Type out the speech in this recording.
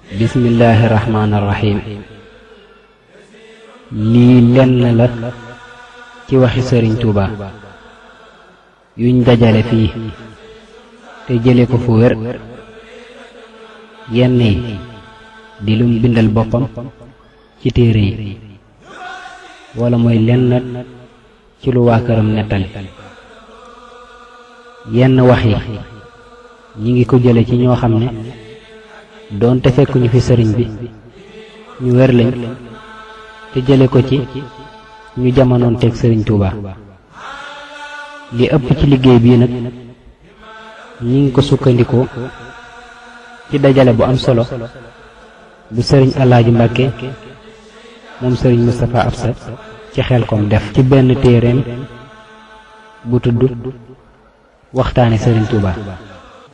bismillaahi rahmaani rahiim lii lenn la ci waxi sëriñ Tuuba yuñ dajale fii te jële ko fu wér yenn yi di lum bindal boppam ci téere yi wala mooy lenn ci lu waa këram nettali yenn wax yi ñi ngi ko jële ci ñoo xam ne doonte fekkuñu fi sëriñ bi ñu wér lañ te jële ko ci ñu jamonoon teg sëriñ Tuuba li ëpp ci liggéey bii nag ñi ngi ko sukkandikoo ci dajale bu am solo bu sëriñ Alaaji Mbàkke moom sëriñ Moustapha Absa ci xel kom def ci benn téereem bu tudd waxtaane sëriñ Tuuba